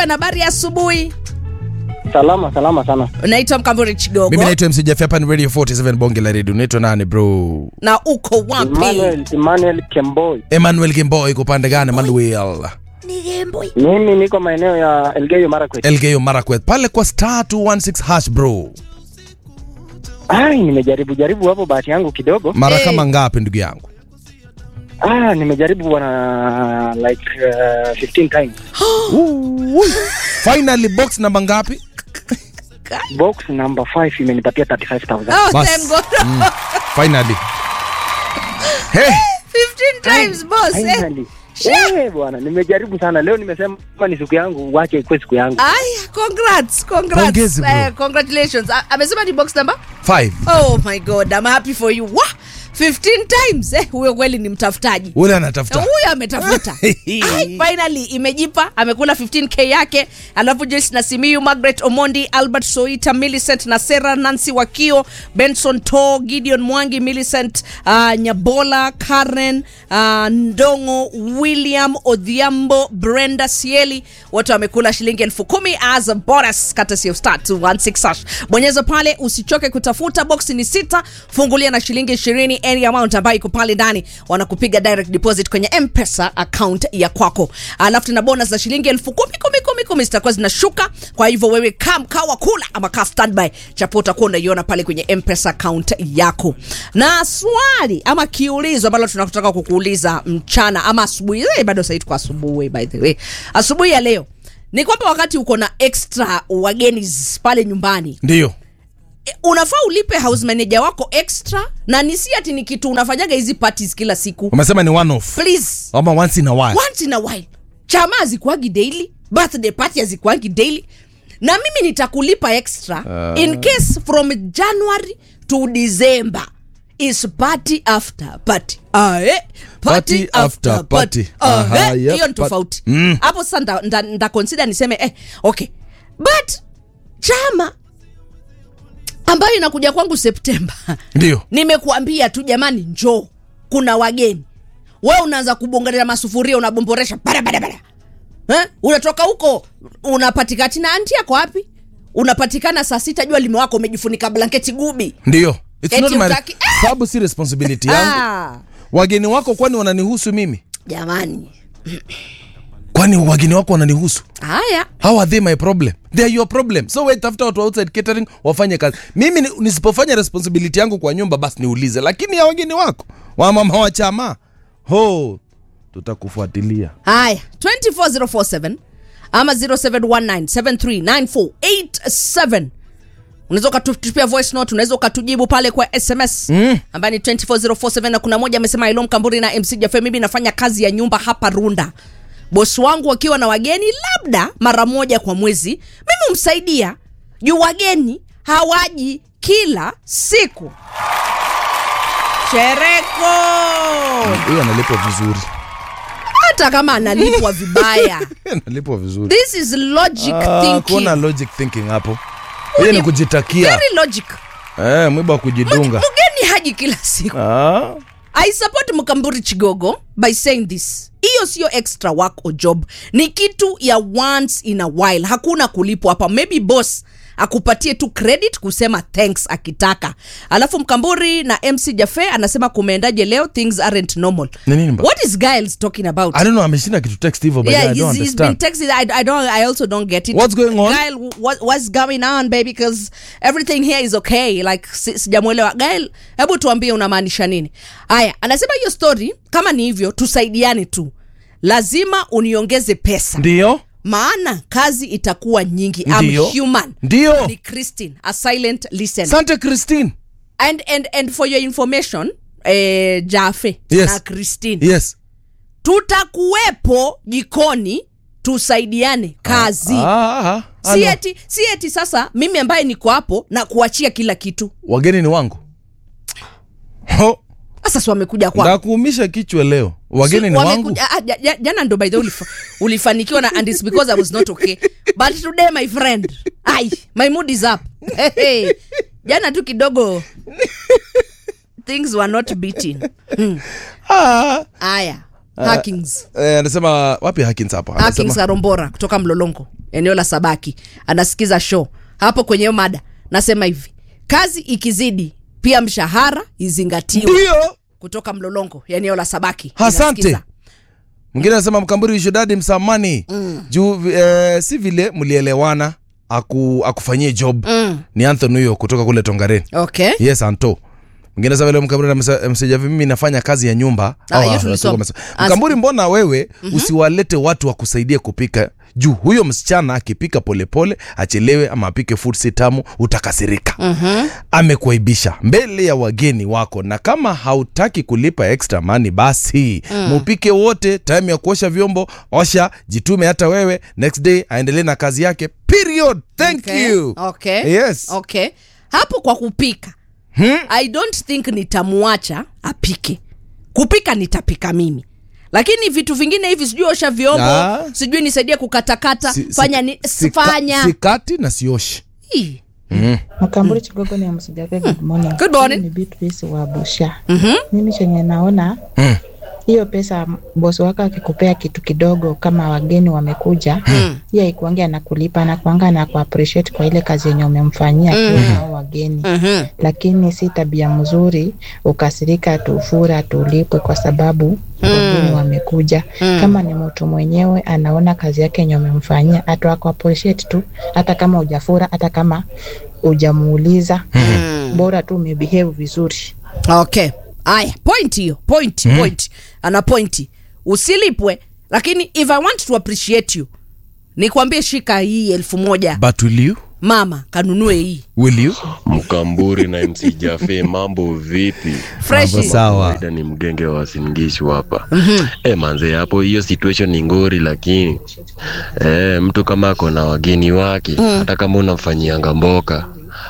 na habari ya asubuhi. Salama salama sana. Naitwa Mkamburi Chigogo mimi naitwa mc Jaffe, hapa ni radio 47 bonge la radio unaitwa nani bro na uko wapi? Emmanuel, Emmanuel Kemboi. emmanuel kimbo iko pande gani emmanuel Mimi niko maeneo ya Elgeyo Marakwet. elgeyo marakwet pale kwa star 216 hash bro Ai, nimejaribu jaribu hapo bahati yangu kidogo. mara Eh. kama ngapi ndugu yangu Ah, nimejaribu bwana like uh, 15 times. Ui. finally box namba ngapi Box number 5 imenipatia 35000. Oh, Bas. thank God. Mm. finally hey 15 times boss. Eh. Finally. Eh, bwana, nimejaribu sana. Leo nimesema kama ni siku yangu, wache ikuwe siku yangu. Aya, congrats, congrats. Pongezi, bro. Eh, congratulations. A- Amesema ni box number? five Oh my God, I'm happy for you. Wah! 15 times. Eh, huyo kweli ni mtafutaji. ule Na anatafuta huyo ametafuta Ai, finally imejipa amekula 15k yake alafu joyce nasimiu margaret omondi albert soita millicent nasera nancy wakio benson to gideon mwangi millicent uh, nyabola karen uh, ndongo william odhiambo brenda sieli wote wamekula shilingi elfu kumi as a bonus courtesy of star 216 hash. bonyeza pale usichoke kutafuta boksi ni sita fungulia na shilingi ishirini any amount ambayo iko pale ndani wanakupiga direct deposit kwenye mpesa account ya kwako alafu tena bonus za shilingi elfu kumi kumi kumi kumi zitakuwa zinashuka kwa hivyo wewe kaa mkaa wa kula ama kaa standby chapo utakuwa unaiona pale kwenye mpesa account yako na swali ama kiulizo ambalo tunataka kukuuliza mchana ama asubuhi eh, bado sahii tuko asubuhi by the way asubuhi ya leo ni kwamba wakati uko na extra wageni z- pale nyumbani ndio e, unafaa ulipe house manager wako extra na ni si ati ni kitu unafanyaga hizi parties kila siku umesema ni one off please ama once in a while once in a while chama hazikuagi daily birthday party hazikuagi daily na mimi nitakulipa extra uh... in case from january to december is party after party Ae, party, Party after party. Ahe, Aha, hiyo yep, ni but- tofauti Mm. hapo sasa nda, nda, nda consider niseme eh, okay but chama ambayo inakuja kwangu septemba ndio nimekuambia tu jamani njoo kuna wageni we unaanza kubongelea masufuria unabomboresha barabara eh? unatoka huko unapatikati na anti yako wapi unapatikana saa sita jua limewako umejifunika blanketi gubi ndio It's Eti not my- utaki- sababu si responsibility yangu ah, wageni wako kwani wananihusu mimi jamani kwani wageni wako wananihusu haya how are they my problem they are your problem so we tafuta watu wa outside catering wafanye kazi mimi ni- nisipofanya responsibility yangu kwa nyumba basi niulize lakini ya wageni wako wamama wa chama ho tutakufuatilia haya 24047 ama 0719739487 unaweza ukatutupia voice note unaweza ukatujibu pale kwa sms mm. ambaye ni 24047 na kuna moja amesema ilo mkamburi na mc jafe mimi nafanya kazi ya nyumba hapa runda bosi wangu wakiwa na wageni labda mara moja kwa mwezi mimi humsaidia juu wageni hawaji kila siku chereko huyo analipwa vizuri hata kama analipwa vibaya analipwa vizuri this is logic Ah, thinking kuona logic thinking hapo hiyo ni kujitakia very logic eh, mwiba wa kujidunga mgeni haji kila siku ah. i support mkamburi chigogo by saying this hiyo sio extra work or job ni kitu ya once in a while hakuna kulipwa hapa maybe boss akupatie tu credit kusema thanks akitaka alafu mkamburi na mc jafe anasema kumeendaje leo things aren't normal Ni nini mba- what is giles talking about I don't know ameshinda kitu text hivyo but yeah, I don't he's, he's been understand texting. I, I don't. I also don't get it. What's going on? Gail, what, what's going on, baby? Because everything here is okay. Like si- sijamwelewa. Gail, hebu tuambie unamaanisha nini? Haya, anasema hiyo story kama ni hivyo, tusaidiane tu. Lazima uniongeze pesa, ndio maana kazi itakuwa nyingi. Ndio. I'm human. ndio Ni Christine, a silent listener. sante christine and, and, and for your information, eh, Jafe Yes. na Christine yes tutakuwepo jikoni tusaidiane kazi ah, ah, ah, si no. eti si eti sasa mimi ambaye niko hapo na kuachia kila kitu wageni ni wangu Ho, sasa si wamekuja kwa ndakuumisha kichwa leo wageni ni wangu jana ndo by the way ulifa, ulifanikiwa na and it's because i was not okay but today my friend ai my mood is up hey, hey. jana tu kidogo things were not beating Ah, aya hackings eh, anasema wapi hakins hapa hackings anasema arombora kutoka mlolongo eneo la sabaki anasikiza show hapo kwenye hiyo mada nasema hivi kazi ikizidi pia mshahara izingatiwe ndio kutoka mlolongo ya eneo la sabaki Asante. Inasikiza. mwingine anasema mkamburi shudadi msamani mm. juu eh, si vile mlielewana aku, akufanyie job Mm. ni anthony huyo kutoka kule tongareni okay yes anto mwingine sasa vile mkamburi amesa- msejavi mimi nafanya kazi ya nyumba Ah, Au, hiyo ah, tulisoma. tulikuwa mesa- mkamburi mbona wewe usiwalete watu wakusaidie kupika juu huyo msichana akipika polepole achelewe ama apike food si tamu utakasirika Mhm. amekuaibisha mbele ya wageni wako na kama hautaki kulipa extra money basi mupike wote time ya kuosha vyombo osha jitume hata wewe next day aendelee na kazi yake period thank okay. you okay. Yes. okay hapo kwa kupika Hmm? i don't think nitamwacha apike kupika nitapika mimi lakini vitu vingine hivi sijui osha vyombo Ah. sijui nisaidie kukatakata Si- si- fanya ni, sika- fanya sikati na sioshi Ih. Mkamburi Chigogo ni msijape good morning. Good morning. Mimi Ni Beatrice wa Busha. Mhm. Mimi chenye naona Mm. hiyo pesa bosi wako akikupea kitu kidogo kama wageni wamekuja Mm. hiyo haikuangi anakulipa anakuanga anakuappreciate kwa ile kazi yenye umemfanyia akiwa na hao wageni Mhm. lakini si tabia mzuri ukasirika tufura tulipwe kwa sababu wageni wamekuja kama ni mtu mwenyewe anaona kazi yake yenye umemfanyia atakuappreciate tu hata kama hujafura hata kama hujamuuliza bora tu umebehave vizuri okay aya point hiyo point mm. point ana pointi usilipwe lakini if i want to appreciate you nikwambie shika hii elfu moja but will you mama kanunue hii will you Mkamburi na MC Jafe, mambo vipi? fresh Mambo sawa. Kawaida ni mgenge wa Singishu hapa. Eh, manze hapo hiyo situation ni ngori, lakini eh, mtu kama ako na wageni wake hata kama unamfanyianga mboka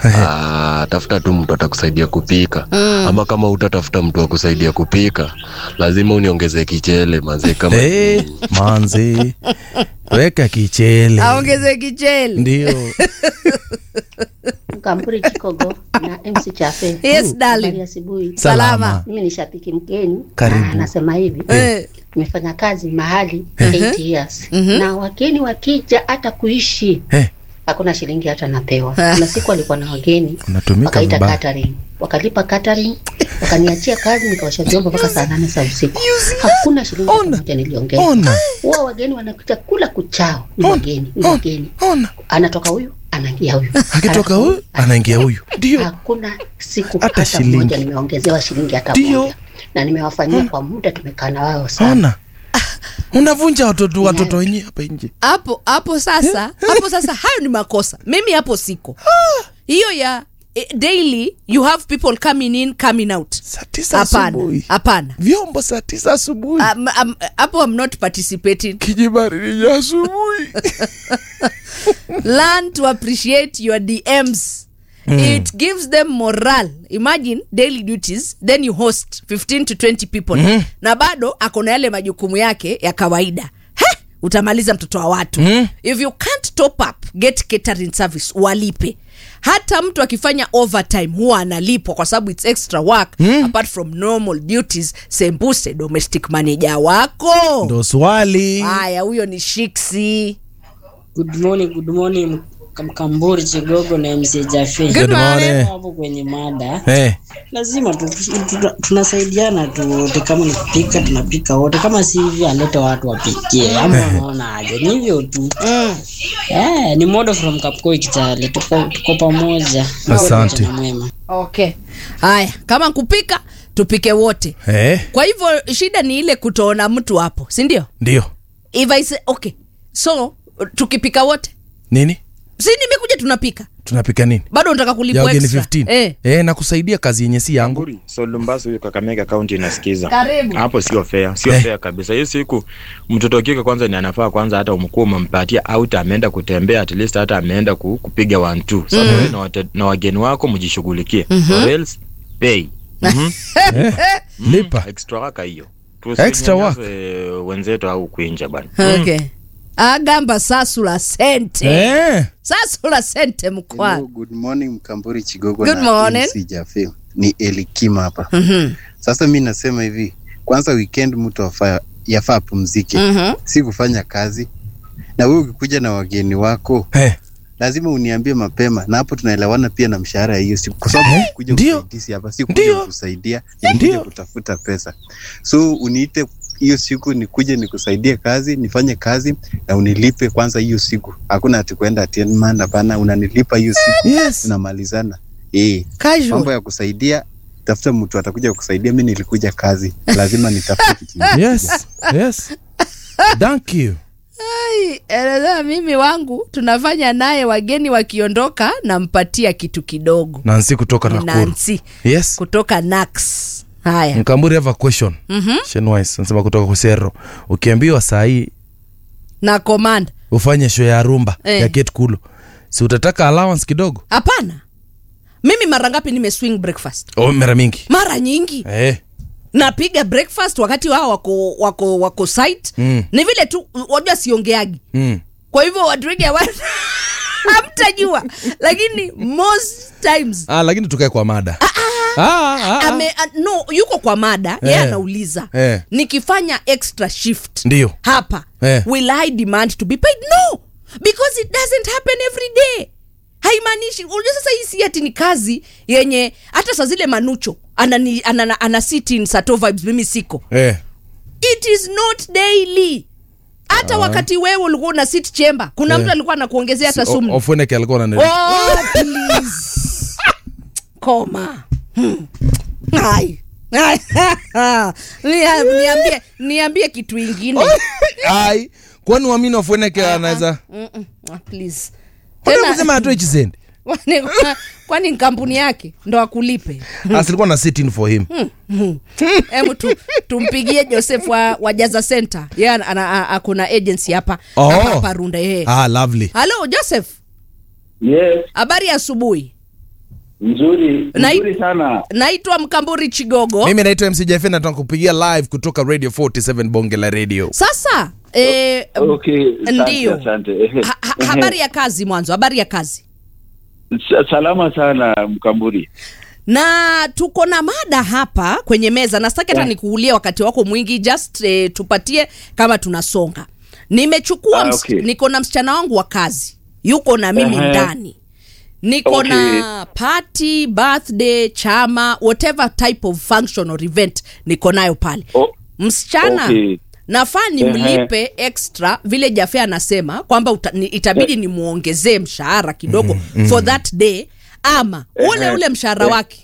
Ah, tafuta tu mtu atakusaidia kupika ama kama utatafuta mtu akusaidia kupika lazima uniongeze kichele manze kama hey, manzi weka kichele aongeze kichele ndio Mkamburi Chikogo na MC Chafe. Yes, darling. Habari ya asubuhi. salama Mimi ni shabiki mgeni. Karibu. Na Anasema hivi. Eh. Nimefanya kazi mahali 8 years. Na wageni wakija hata kuishi Eh. hakuna shilingi hata napewa. Kuna siku alikuwa na wageni Unatumika wakaita vibaya. catering. Wakalipa catering, wakaniachia kazi nikaosha vyombo mpaka saa nane za usiku. Hakuna shilingi hata Ona. moja niliongeza. ona Huwa wageni wanakuja kula kuchao. Ni wageni, ni wageni. ona Anatoka huyu, anaingia huyu. akitoka Anatoka huyu anaingia huyu ndio hakuna siku Hata hata, shilingi. moja nimeongezewa shilingi hata Ndio. moja na nimewafanyia kwa muda tumekaa na wao sana ona unavunja watoto watoto wenyewe hapa nje hapo hapo sasa hapo sasa hayo ni makosa mimi hapo siko hiyo ya eh, daily you have people coming in coming out saa tisa hapana asubuhi hapana vyombo saa tisa asubuhi Um, um, hapo i'm not participating kijibaridi ya asubuhi learn to appreciate your dms it gives them moral imagine daily duties then you host 15 to 20 people na bado akona yale majukumu yake ya kawaida He! utamaliza mtoto wa watu if you can't top up get catering service walipe hata mtu akifanya overtime huwa analipwa kwa sababu its extra work apart from normal duties sembuse domestic manager wako ndo swali haya huyo ni shiksi Good morning, good morning Mkamburi Chigogo na MC Jafe. Good Good morning. morning. Hapo kwenye mada Eh, lazima tu, tu, tu, tunasaidiana tu wote, kama ni kupika tunapika wote, kama si hivyo alete watu wapikie, ama unaona aje? Ni hivyo tu eh, ni modo from Kapkoi Kitale, tuko, tuko pamoja. Asante. Mchana mwema. okay haya kama kupika tupike wote eh, kwa hivyo shida ni ile kutoona mtu hapo sindio ndio if I say, okay so tukipika wote nini si nimekuja tunapika tunapika nini bado unataka ya kulipwa wageni extra 15 eh. eh, na kusaidia kazi yenye si yangu Nguri, so Lumbasu huyu Kakamega County inasikiza. Karibu. Hapo sio fair, sio Eh. fair kabisa. Hiyo siku mtoto wa kike kwanza ni anafaa kwanza hata umkuwa umempatia out ameenda kutembea at least hata ameenda ku, kupiga one two. Sasa wewe na, wate- na wageni wako mjishughulikie. Or else pay. Mhm. lipa Extra waka hiyo. Extra work. Tusinyanyase wenzetu au kuinja bana. okay agamba sasula sente eh, sasula sente Hello, mkwa good morning Mkamburi Chigogo Good na morning. MC Jafe. Ni Elikima hapa. Mhm, Sasa mi nasema hivi, kwanza weekend mtu afaa yafaa apumzike, mhm. si kufanya kazi. na wewe ukikuja na wageni wako Eh. lazima uniambie mapema, na hapo tunaelewana pia na mshahara ya hiyo siku, kwa sababu Eh, kuja ndio. usaidizi hapa si kuja Ndio. kusaidia, Ndio. ni kuja kutafuta pesa. So uniite hiyo siku nikuje nikusaidie kazi, nifanye kazi na unilipe kwanza hiyo siku. Hakuna ati kwenda ati man, hapana, unanilipa hiyo siku, Yes. tunamalizana. Eh, Casual. mambo ya kusaidia, tafuta mtu atakuja kusaidia. Mimi nilikuja kazi, lazima nitafute kitu kingine. Yes. Yes. Thank you. Ai, eleza mimi wangu tunafanya naye wageni wakiondoka nampatia kitu kidogo Nancy kutoka Ni Nakuru. Nancy Yes. kutoka Nax. Haya. Mkamburi have a question. Mhm. Shenwise anasema kutoka Kusero. Ukiambiwa saa hii Na command. ufanye show ya rumba Eh. ya Kate Kulo. Si utataka allowance kidogo? Hapana. Mimi mara ngapi nime swing breakfast? Oh, mara mingi. Mara nyingi. Eh. Napiga breakfast wakati wao wako wako wako site. Mm. Ni vile tu wajua siongeagi. Mm. Kwa hivyo watu wengi hawa- hamtajua. Lakini most times Ah, lakini tukae kwa mada. Ah, ah, ah. ame a, no yuko kwa mada yeye Eh. anauliza Eh. nikifanya extra shift Ndio. hapa Eh. will i demand to be paid no because it doesn't happen every day haimaanishi unajua sasa hii si ati ni kazi yenye hata saa zile manucho anani, anana, ana sit in sato vibes mimi siko Eh. it is not daily hata wakati wewe ulikuwa una sit chamber kuna Eh. mtu alikuwa anakuongezea hata O- sumni Ofweneke alikuwa anani. Oh, please. Koma. Hmm. Ai. Nia- niambie niambie kitu ingine Ai, kwani uamini Ofweneke anaweza? Mm-mm. Ah, please. Kwani Tena- kusema atoe chisendi? kwani kwani ni kampuni yake ndo akulipe Asilikuwa na sit in for him. hebu tu, tumpigie joseph wa, wa jaza center ye ana- ana- akuna agency hapa Oh. hapa hapa runda yeye Ah, lovely. halo joseph Yes, habari ya asubuhi nzuri Na- nzuri sana. naitwa mkamburi chigogo Mimi naitwa MC Jeff na tunakupigia live kutoka Radio 47 Bonge la Radio. sasa eh, Okay, asante, Ndio. asante. ha, ha, habari ya kazi mwanzo habari ya kazi Sa- salama sana Mkamburi. na tuko na mada hapa kwenye meza na sitaki hata Yeah. nikuulie wakati wako mwingi just eh, tupatie kama tunasonga nimechukua Ah, ms- okay. niko na msichana wangu wa kazi yuko na mimi Ehe. ndani niko Okay. na party birthday chama whatever type of function or event niko nayo pale O- msichana Okay. nafaa nimlipe extra vile jafe anasema kwamba uta, ni, itabidi nimwongezee mshahara kidogo for that day ama ule Ehe. ule mshahara Eh. wake